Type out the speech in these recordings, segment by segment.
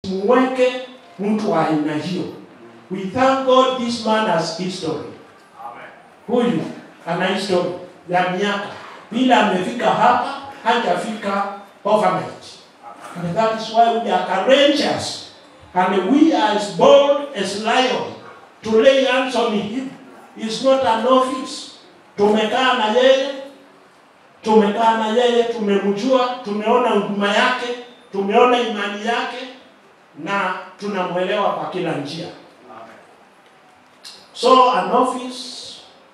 muweke mtu wa aina hiyo. We thank God this man has history. Huyu ana history ya miaka, bila amefika hapa hajafika overnight. And that is why we are courageous and we are as bold as lion to lay hands on him. He's not an office. Tumekaa na yeye, tumekaa na yeye, tumemjua, tumeona huduma yake, tumeona imani yake na tunamwelewa kwa kila njia. So an office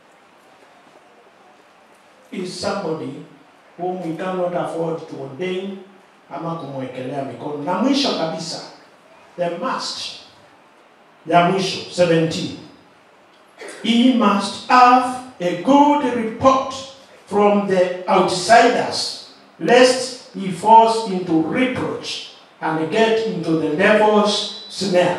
is somebody whom we cannot afford to ordain ama kumwekelea mikono. Na mwisho kabisa, the must ya mwisho 17 he must have a good report from the outsiders lest he falls into reproach and get into the devil's snare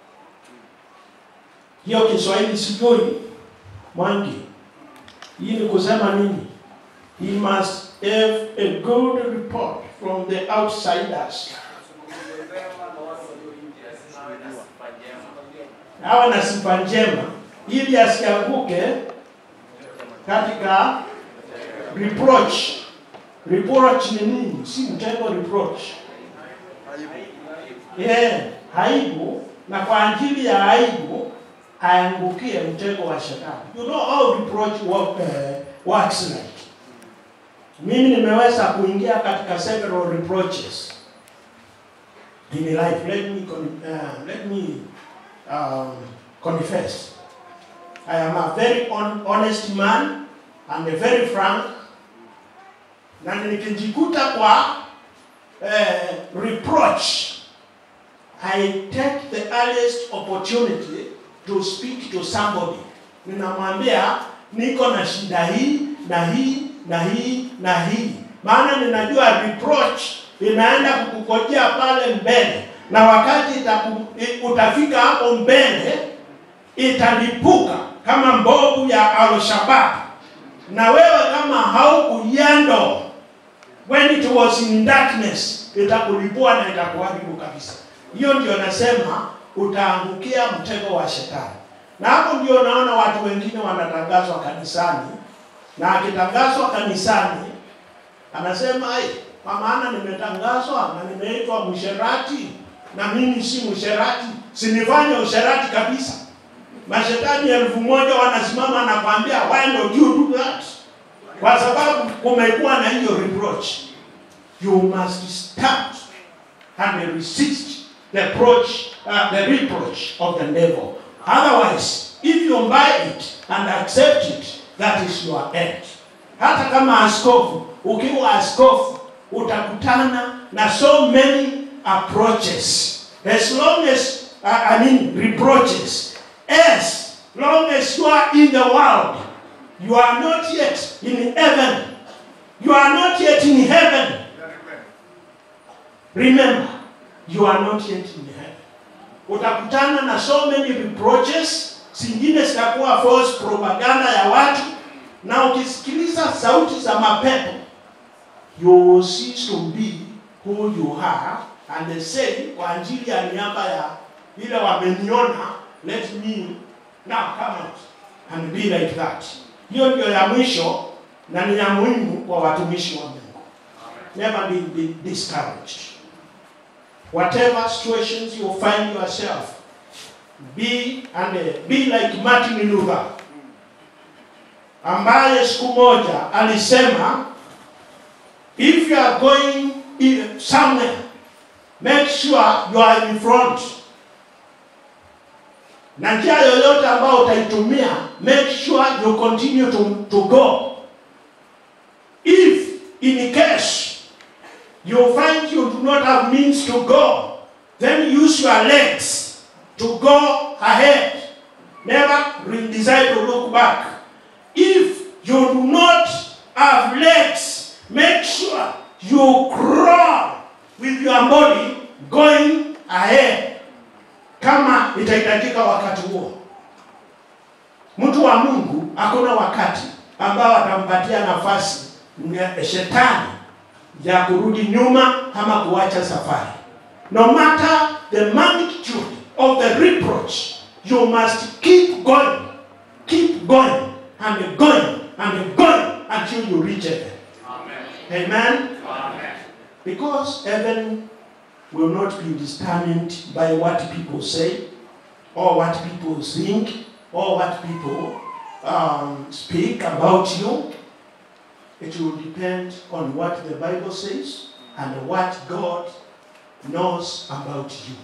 hiyo kiswahili sijui mwangi hii ni kusema nini he must have a good report from the outsiders awe na sifa njema ili asianguke katika reproach. Reproach ni nini? Si mtego reproach. Yeah, aibu na kwa ajili ya aibu aangukie mtego wa shetani. You know how reproach work, uh, works like. Mimi nimeweza kuingia katika several reproaches in life. Let me con- uh, let me um, confess. I am a very on, honest man and a very frank. Na nikijikuta kwa eh, reproach, I take the earliest opportunity to speak to somebody. Ninamwambia niko na shida hii na hii na hii na hii, maana ninajua reproach inaenda kukukojea pale mbele, na wakati itaku, i- utafika hapo mbele italipuka kama mbovu ya Al-Shabaab, na wewe kama haukuiendo when it was in darkness, itakulipua na itakuharibu kabisa. Hiyo ndio nasema utaangukia mtego wa shetani, na hapo ndio naona watu wengine wanatangazwa kanisani, na akitangazwa kanisani anasema ai, kwa maana nimetangazwa na nimeitwa msherati, na mimi si msherati, sinifanye usherati kabisa. Mashetani elfu moja wanasimama na kwambia why don't you do that? Kwa sababu kumekuwa na hiyo reproach. You must start and resist the approach, uh, the reproach of the devil. Otherwise, if you buy it and accept it, that is your end. Hata kama askofu, ukiwa askofu utakutana na so many approaches. As long as, uh, I mean, reproaches. As long as you are in the world, you are not yet in heaven. You are not yet in heaven. Remember, you are not yet in heaven. Utakutana na so many reproaches, zingine zitakuwa false propaganda ya watu, na ukisikiliza sauti za mapepo, you will cease to be who you are and they say kwa ajili ya niaba ya ile wameniona, let me now come out and be like that. Hiyo ndio ya mwisho na ni ya muhimu kwa watumishi wa Mungu. Never be, be discouraged. Whatever situations you find yourself, be and uh, be like Martin Luther ambaye siku moja alisema if you are going i- somewhere make sure you are in front na njia yoyote ambayo utaitumia make sure you continue to, to go if in case you find you do not have means to go then use your legs to go ahead never re- decide to look back if you do not have legs make sure you crawl with your body going ahead kama itahitajika wakati huo. Mtu wa Mungu hakuna wakati ambao atampatia nafasi mne- shetani ya kurudi nyuma ama kuacha safari. no matter the magnitude of the reproach, you must keep going, keep going, and going, and going until you reach heaven. Amen. Because heaven will not be determined by what people say, or what people think, or what people um, speak about you. It will depend on what the Bible says and what God knows about you.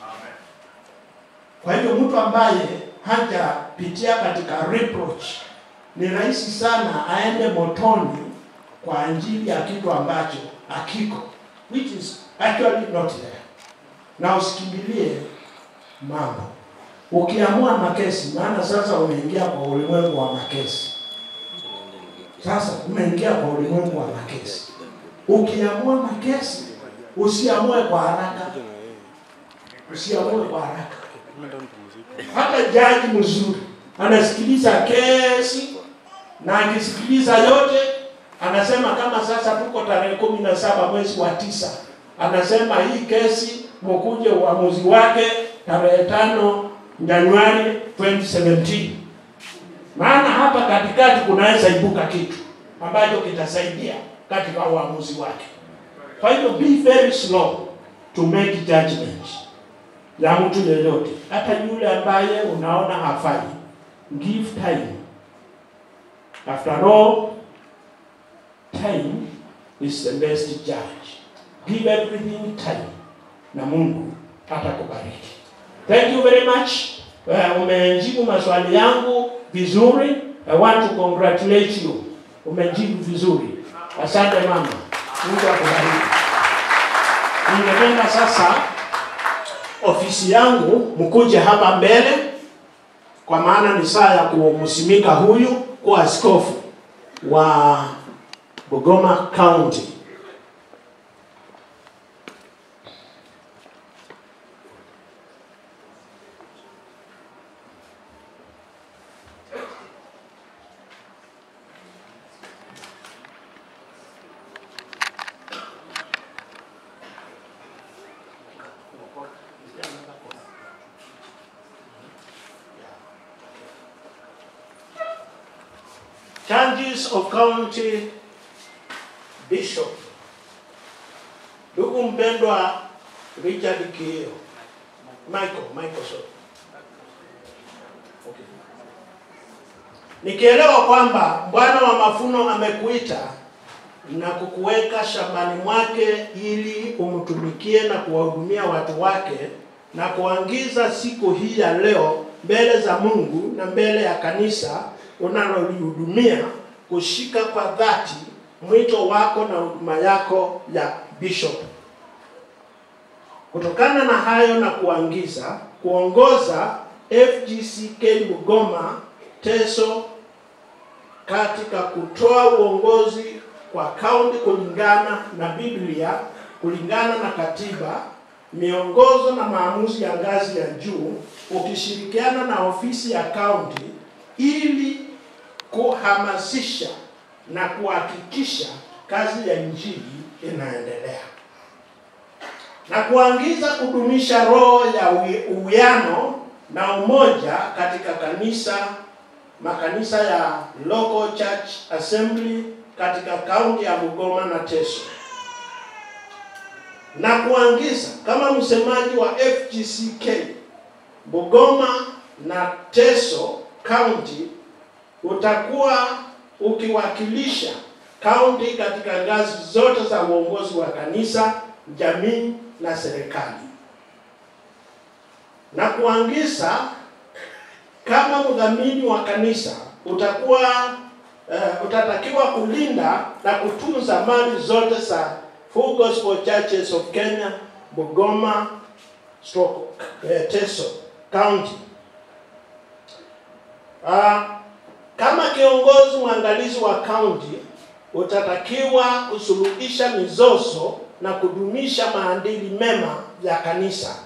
Kwa hivyo mtu ambaye hajapitia katika reproach ni rahisi sana aende motoni kwa ajili ya kitu ambacho hakiko, which is actually not there. Na usikimbilie mambo. Ukiamua makesi, maana sasa umeingia kwa ulimwengu wa makesi. Sasa umeingia kwa ulimwengu wa makesi. Ukiamua makesi, usiamue kwa haraka, usiamue kwa haraka. Hata jaji mzuri anasikiliza kesi na akisikiliza yote anasema kama sasa tuko tarehe kumi na saba mwezi wa tisa, anasema hii kesi mkuje uamuzi wake tarehe tano Januari 2017. Maana hapa katikati kunaweza ibuka kitu ambacho kitasaidia katika uamuzi wake. Kwa hivyo be very slow to make judgment ya mtu yeyote, hata yule ambaye unaona hafai. Give time. After all, time is the best judge. Give everything time na Mungu atakubariki. Thank you very much. Uh, umejibu maswali yangu vizuri. I want to congratulate you. Umejibu vizuri. Asante mama. Mungu akubariki. Ningependa sasa ofisi yangu mkuje hapa mbele, kwa maana ni saa ya kumsimika huyu kuwa askofu wa Bungoma County. Changes of County Bishop. Ndugu mpendwa Richard Kieo. Michael, Michael sorry. Okay. Nikielewa kwamba Bwana wa mafuno amekuita na kukuweka shambani mwake ili umtumikie na kuwahudumia watu wake na kuangiza siku hii ya leo mbele za Mungu na mbele ya kanisa unalolihudumia kushika kwa dhati mwito wako na huduma yako ya bishop. Kutokana na hayo na kuangiza kuongoza FGCK Bungoma Teso katika kutoa uongozi kwa kaunti kulingana na Biblia, kulingana na katiba, miongozo na maamuzi ya ngazi ya juu, ukishirikiana na ofisi ya kaunti ili kuhamasisha na kuhakikisha kazi ya injili inaendelea na kuangiza kudumisha roho ya uwiano na umoja katika kanisa makanisa ya local church assembly katika kaunti ya Bungoma na Teso na kuangiza kama msemaji wa FGCK Bungoma na Teso County utakuwa ukiwakilisha kaunti katika ngazi zote za uongozi wa kanisa, jamii na serikali, na kuangiza kama mdhamini wa kanisa utakuwa uh, utatakiwa kulinda na kutunza mali zote za Full Gospel Churches of Kenya, Bungoma, stroke, uh, Teso County. Uh, kama kiongozi mwangalizi wa kaunti utatakiwa kusuluhisha mizozo na kudumisha maadili mema ya kanisa.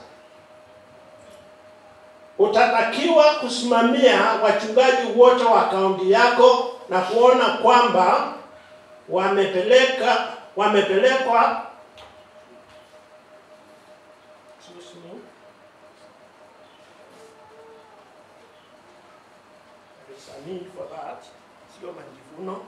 Utatakiwa kusimamia wachungaji wote wa kaunti yako na kuona kwamba wamepeleka wamepelekwa There's a need for that. Sio majivuno.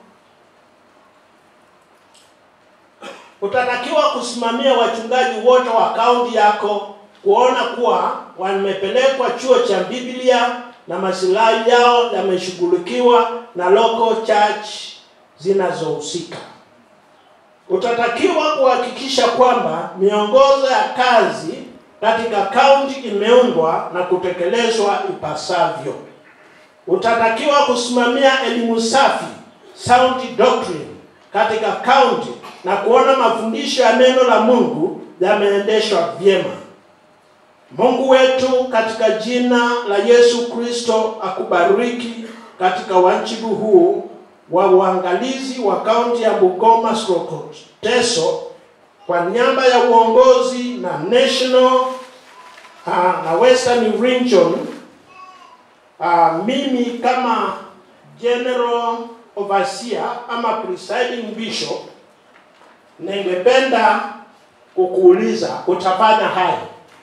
Utatakiwa kusimamia wachungaji wote wa kaunti yako kuona kuwa wamepelekwa chuo cha Biblia na masilahi yao yameshughulikiwa na local church zinazohusika. Utatakiwa kuhakikisha kwamba miongozo ya kazi katika kaunti imeundwa na kutekelezwa ipasavyo. Utatakiwa kusimamia elimu safi, sound doctrine katika kaunti na kuona mafundisho ya neno la Mungu yameendeshwa vyema. Mungu wetu katika jina la Yesu Kristo akubariki katika wajibu huu wa uangalizi wa kaunti ya Bungoma Stroke Teso kwa niaba ya uongozi na national uh, na Western Region uh, mimi kama general overseer ama presiding bishop ningependa kukuuliza utafanya haya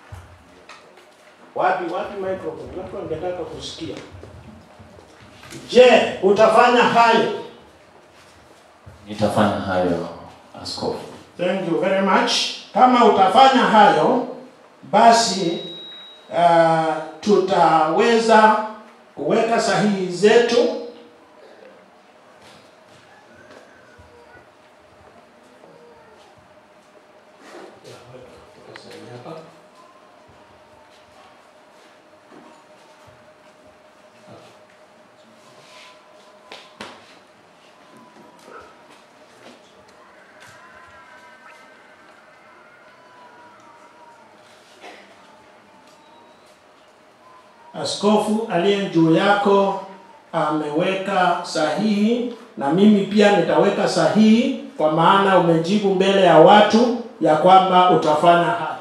wapi wapi microphone watu wangetaka kusikia je utafanya hayo Nitafanya hayo askofu. thank you very much kama utafanya hayo basi uh, tutaweza kuweka sahihi zetu askofu aliye juu yako ameweka sahihi na mimi pia nitaweka sahihi kwa maana umejibu mbele ya watu ya kwamba utafanya haya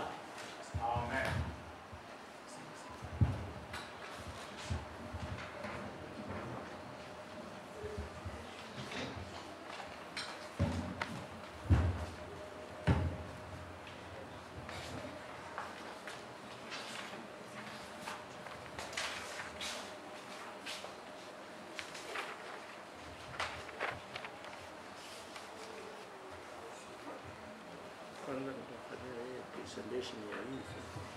kwanza nitafanya hiyo presentation ya hivi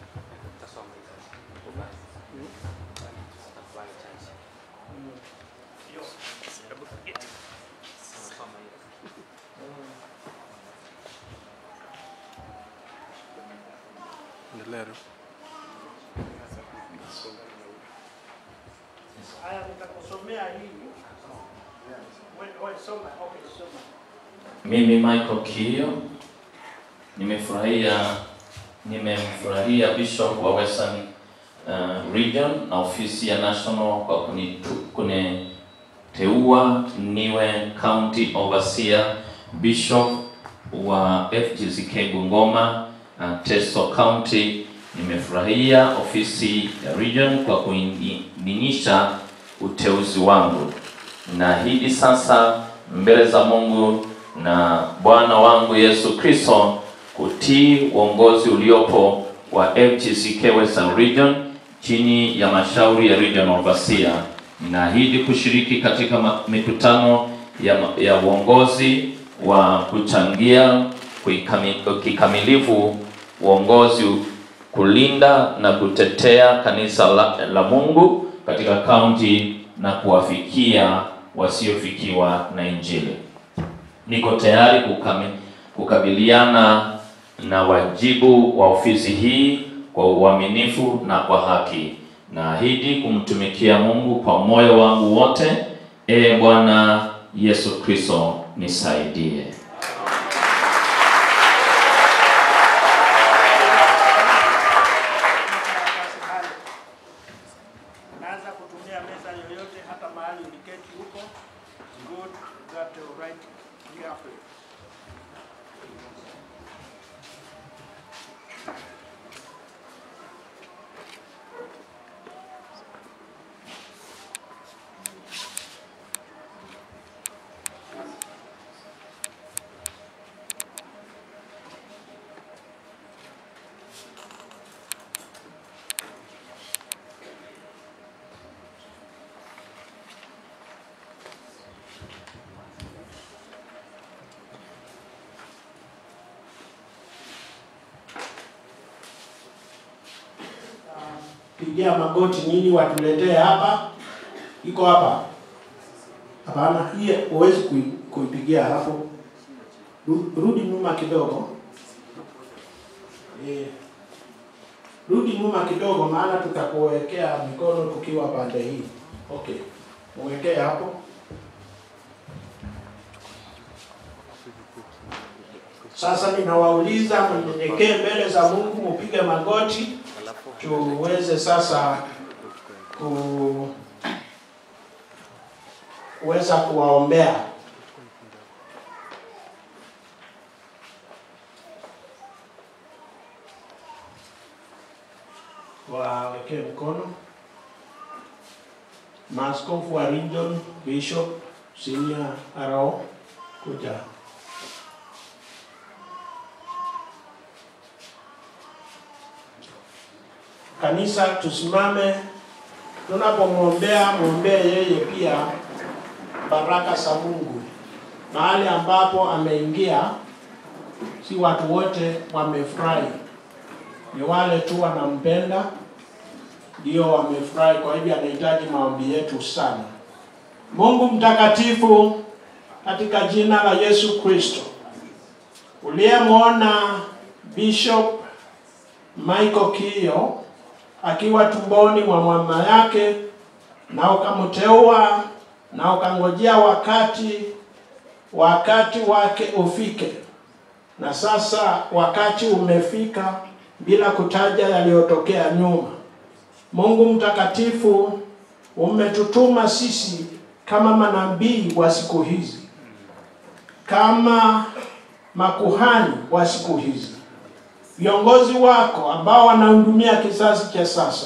haya nitakusomea hii Wewe- wewe soma okay soma Mimi Michael Kiyo nimefurahia nimemfurahia Bishop wa Western uh, Region na ofisi ya National kwa kunitu- kuniteua niwe County Overseer Bishop wa FGCK Bungoma uh, Teso County. Nimefurahia ofisi ya Region kwa kuidhinisha uteuzi wangu. Naahidi sasa mbele za Mungu na Bwana wangu Yesu Kristo kutii uongozi uliopo wa FGCK Western Region chini ya mashauri ya Region Overseer. Ninaahidi kushiriki katika ma- mikutano ya, ma- ya uongozi wa kuchangia kuikami- kikamilifu uongozi kulinda na kutetea kanisa la, la Mungu katika kaunti na kuwafikia wasiofikiwa na Injili. Niko tayari kukami, kukabiliana na wajibu wa ofisi hii kwa uaminifu na kwa haki. Naahidi kumtumikia Mungu kwa moyo wangu wote. Ee Bwana Yesu Kristo, nisaidie. Naanza kutumia meza yoyote hata mahali uliketi huko. Good, got the right here for you. pigia magoti nini watuletee hapa. Iko hapa? Hapana, hii huwezi kui- kuipigia hapo. Ru- Rudi nyuma kidogo. Eh, rudi nyuma kidogo, maana tutakuwekea mikono tukiwa pande hii. Okay, uwekee hapo. Sasa ninawauliza mnyenyekee mbele za Mungu, mupige magoti tuweze sasa ku kuweza kuwaombea. Wawekee mkono. Maaskofu wa region, bishop, senior arao, kuja. Kanisa tusimame, tunapomwombea mwombee yeye pia baraka za Mungu. Mahali ambapo ameingia, si watu wote wamefurahi, ni wale tu wanampenda ndio wamefurahi. Kwa hivyo anahitaji maombi yetu sana. Mungu mtakatifu, katika jina la Yesu Kristo, uliyemwona Bishop Michael Kiyo akiwa tumboni mwa mama yake na ukamteua na ukangojea wakati wakati wake ufike, na sasa wakati umefika, bila kutaja yaliyotokea nyuma. Mungu mtakatifu, umetutuma sisi kama manabii wa siku hizi, kama makuhani wa siku hizi, viongozi wako ambao wanahudumia kizazi cha sasa.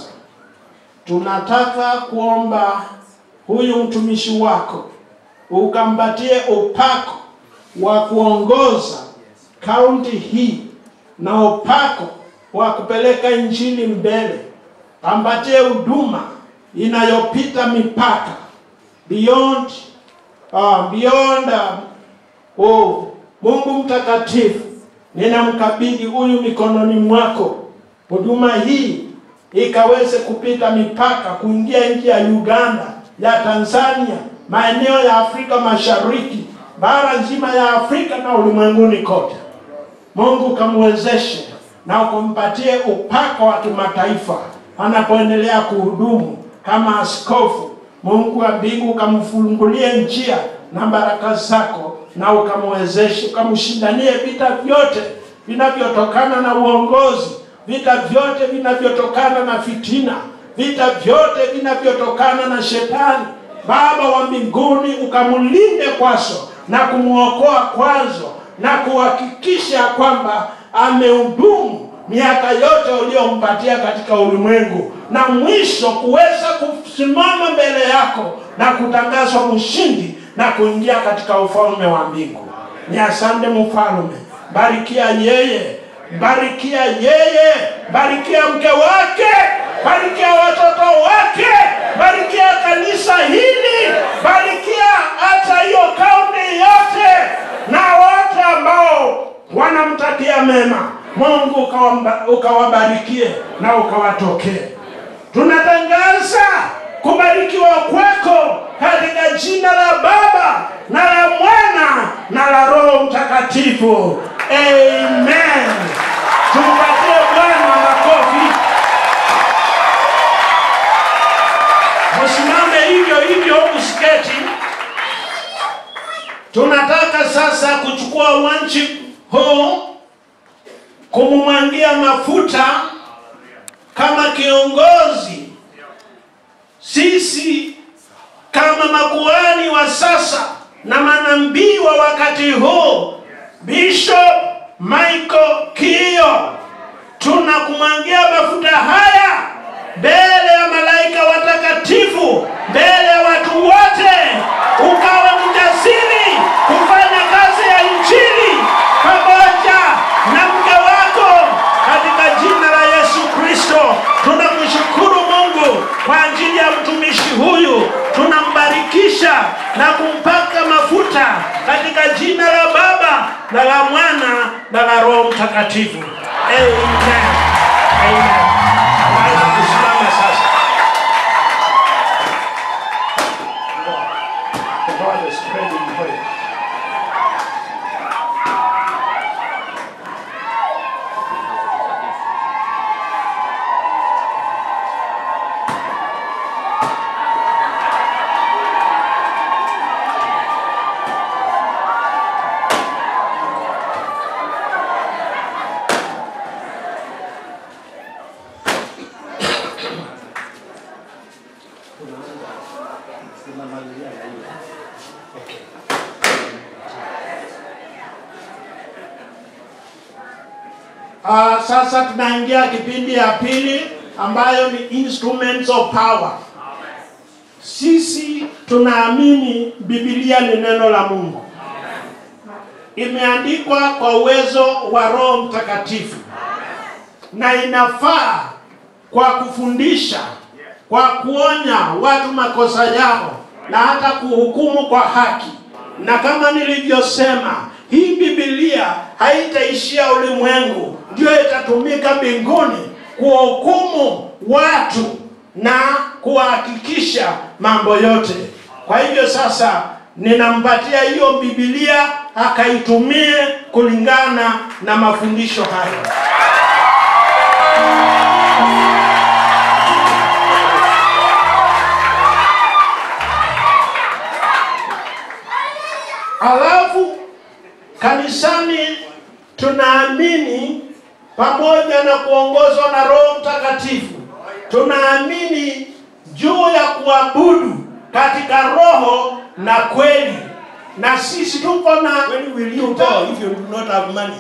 Tunataka kuomba huyu mtumishi wako ukampatie upako wa kuongoza kaunti hii na upako wa kupeleka injili mbele, ampatie huduma inayopita mipaka beyond uh, beyond uh, oh, Mungu mtakatifu, ninamkabidhi huyu mikononi mwako, huduma hii ikaweze kupita mipaka kuingia nchi ya Uganda, ya Tanzania, maeneo ya Afrika Mashariki, bara nzima ya Afrika na ulimwenguni kote. Mungu kamwezeshe na ukampatie upako wa kimataifa anapoendelea kuhudumu kama askofu. Mungu wa mbingu ukamfungulie njia na baraka zako, na ukamwezeshe, ukamshindanie vita vyote vinavyotokana na uongozi, vita vyote vinavyotokana na fitina, vita vyote vinavyotokana na shetani. Baba wa mbinguni, ukamlinde kwazo na kumwokoa kwazo na kuhakikisha kwamba amehudumu miaka yote uliyompatia katika ulimwengu, na mwisho kuweza kusimama mbele yako na kutangazwa mshindi na kuingia katika ufalme wa mbingu. Ni asante mfalme, barikia yeye, barikia yeye, barikia mke wake, barikia watoto wake, barikia kanisa hili, barikia hata hiyo kaunti yote na wote ambao wanamtakia mema. Mungu ukawamba- ukawabarikie na ukawatokee. Tunatangaza kubarikiwa kwako katika jina la Baba na la Mwana na la Roho Mtakatifu. Amen. Tumpatie Bwana makofi. Msimame hivyo hivyo, usiketi. Tunataka sasa kuchukua wanchi huu kumumwangia mafuta kama kiongozi. Sisi kama makuhani wa sasa na manabii wa wakati huu, Bishop Michael Kiyo, tunakumwangia mafuta haya mbele ya malaika watakatifu, mbele ya watu wote, ukawe mjasiri kufanya kazi ya injili pamoja na mke wako katika jina la Yesu Kristo. Tunamshukuru Mungu kwa ajili ya mtumishi huyu, tunambarikisha na kumpaka mafuta katika jina la Baba na la Mwana na la Roho Mtakatifu. Amen. Amen. Naweza kusimama sasa. Tunaanza tunamalizia na hiyo. Okay. Ah, sasa tunaingia kipindi ya pili ambayo ni instruments of power. Sisi tunaamini Biblia ni neno la Mungu. Imeandikwa kwa uwezo wa Roho Mtakatifu na inafaa kwa kufundisha, kwa kuonya watu makosa yao na hata kuhukumu kwa haki. Na kama nilivyosema, hii Biblia haitaishia ulimwengu, ndio itatumika mbinguni kuhukumu watu na kuhakikisha mambo yote. Kwa hivyo sasa ninampatia hiyo Biblia akaitumie kulingana na mafundisho hayo. Alafu kanisani tunaamini pamoja na kuongozwa na Roho Mtakatifu, tunaamini juu ya kuabudu katika roho na kweli, na sisi tuko na when will you go if you do not have money.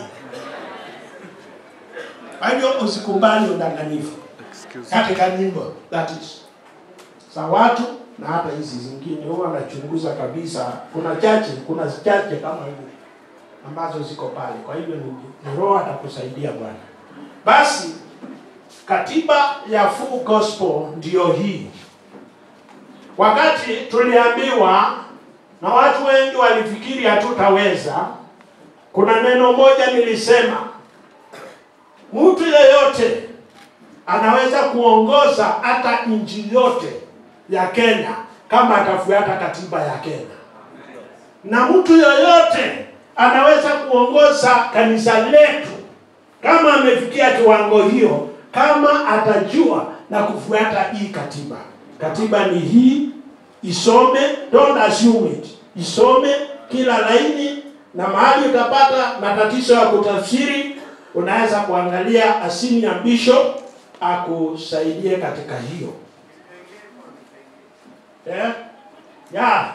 Kwa hivyo usikubali udanganyifu katika nyimbo that is za watu na hata hizi zingine huwa wanachunguza kabisa. Kuna chache, kuna chache kama hivi ambazo ziko pale. Kwa hivyo ni, ni Roho atakusaidia Bwana. Basi katiba ya full gospel ndiyo hii. Wakati tuliambiwa na watu wengi walifikiri hatutaweza, kuna neno moja nilisema, mtu yeyote anaweza kuongoza hata nchi yote ya Kenya kama atafuata katiba ya Kenya, na mtu yoyote anaweza kuongoza kanisa letu kama amefikia kiwango hiyo, kama atajua na kufuata hii katiba. Katiba ni hii, isome, don't assume it. Isome kila laini, na mahali utapata matatizo ya kutafsiri, unaweza kuangalia asini ya bishop akusaidie katika hiyo. Eh? Ya.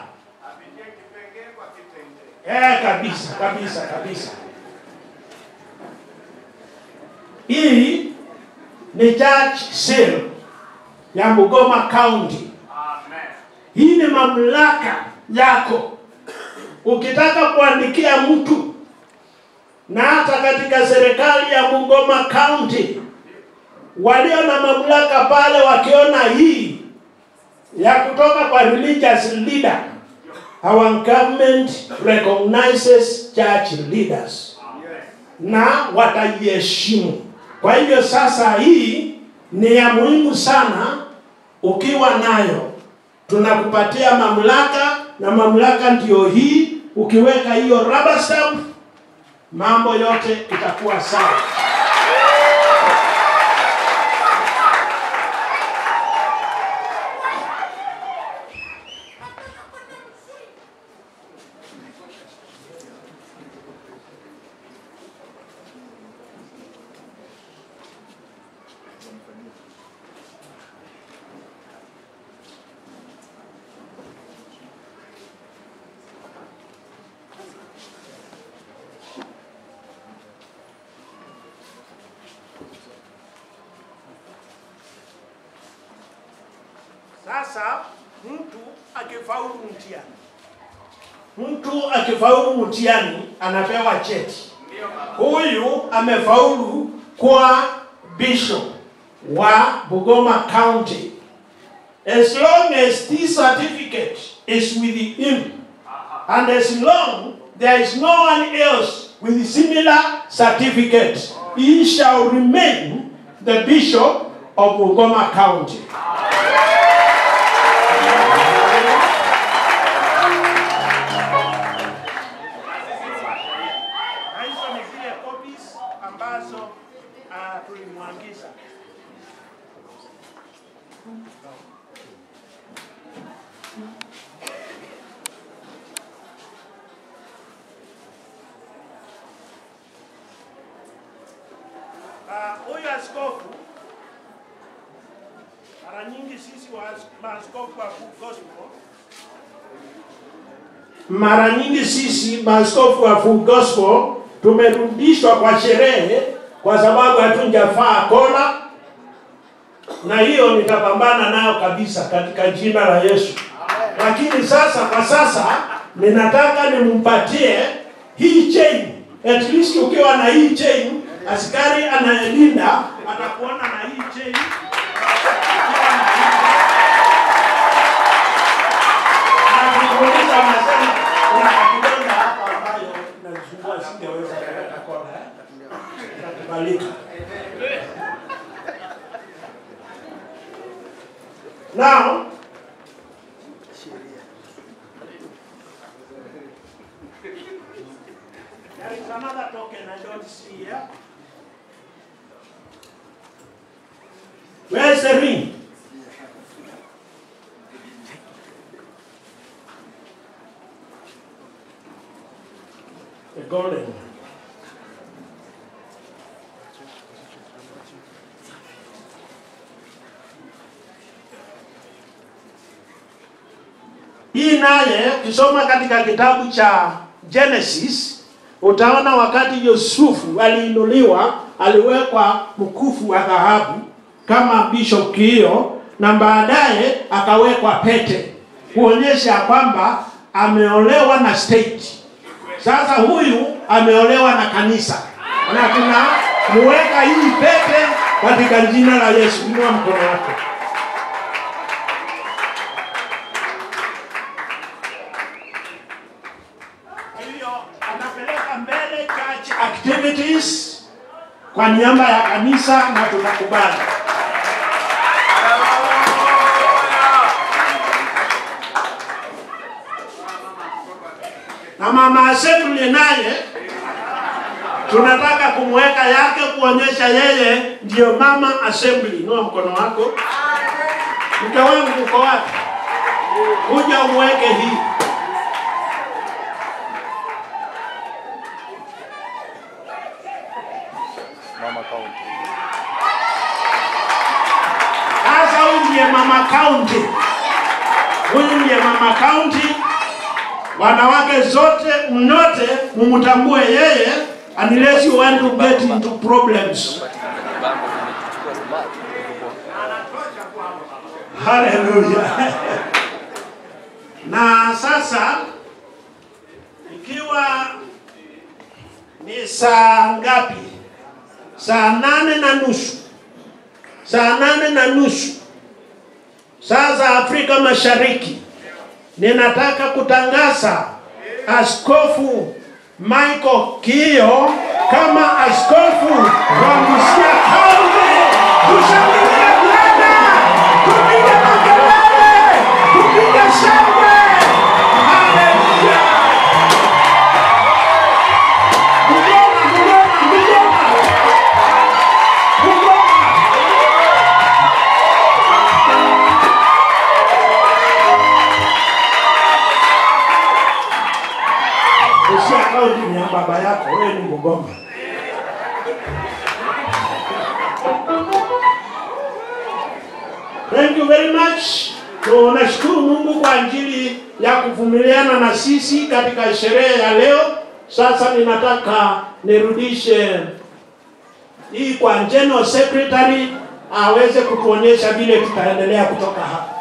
Eh, kabisa kabisa kabisa. Hii ni church seal ya Bungoma County. Hii ni mamlaka yako. Ukitaka kuandikia mtu na hata katika serikali ya Bungoma County walio na mamlaka pale wakiona hii ya kutoka kwa religious leader, our government recognizes church leaders na wataiheshimu. Kwa hivyo sasa, hii ni ya muhimu sana. Ukiwa nayo, tunakupatia mamlaka, na mamlaka ndiyo hii. Ukiweka hiyo rubber stamp, mambo yote itakuwa sawa. Sasa mtu akifaulu mtihani, mtu akifaulu mtihani anapewa cheti. Huyu amefaulu kwa bishop wa Bungoma County. As long as this certificate is with him and as long there is no one else with similar certificate, he shall remain the bishop of Bungoma County. Na hizo ni zile copies ambazo uh, tulimwagiza. Ah, Huyu askofu Mara nyingi sisi wa- maaskofu wa Full Gospel mara nyingi sisi maaskofu wa Full Gospel tumerudishwa kwa sherehe kwa sababu hatujafaa kola, na hiyo nitapambana nayo kabisa katika jina la Yesu. Lakini sasa kwa sasa ninataka nimpatie hii chain. At least ukiwa na hii chain, askari anayelinda atakuona na hii chain. Nakuuliza anasema kuna kidonda hapa ambayo inasumbua singeweza kuweka kona. eh? Inakubalika. Now, there is another token I don't see here. Where's the ring? The golden one. Hii naye ukisoma katika kitabu cha Genesis utaona wakati Yusufu aliinuliwa, aliwekwa mkufu wa dhahabu kama bishop Kiio, na baadaye akawekwa pete kuonyesha kwamba ameolewa na state. Sasa huyu ameolewa na kanisa, na tunamuweka hii pete katika jina la Yesu. Inua mkono wako. hivyo anapeleka mbele church activities kwa niaba ya kanisa na tunakubali. Na mama assembly naye tunataka kumweka yake kuonyesha yeye ndio mama assembly. Inua mkono wako. Mke wangu uko wapi? Kuja umweke hii. Mama County. Sasa huyu ndiye mama county, huyu ndiye mama county. Wanawake zote mnyote mumtambue yeye, unless you want to get into problems. Bango limechukua smart. Haleluya! na sasa ikiwa ni saa ngapi? Saa nane na nusu, saa nane na nusu saa za Afrika Mashariki, ninataka kutangaza Askofu Michael Kiio kama askofu wa Busia Kaunti. Tushangilie Bwana, tupige makelele, tupige shangwe. Haleluya! Mgoma, mgoma, mgoma, mgoma. Busia Kaunti ni ya baba yako, wewe ni Mgoma. Thank you very much. Tunashukuru Mungu kwa ajili ya kuvumiliana na sisi katika sherehe ya leo. Sasa ninataka nirudishe hii kwa General Secretary aweze kutuonyesha vile tutaendelea kutoka hapa.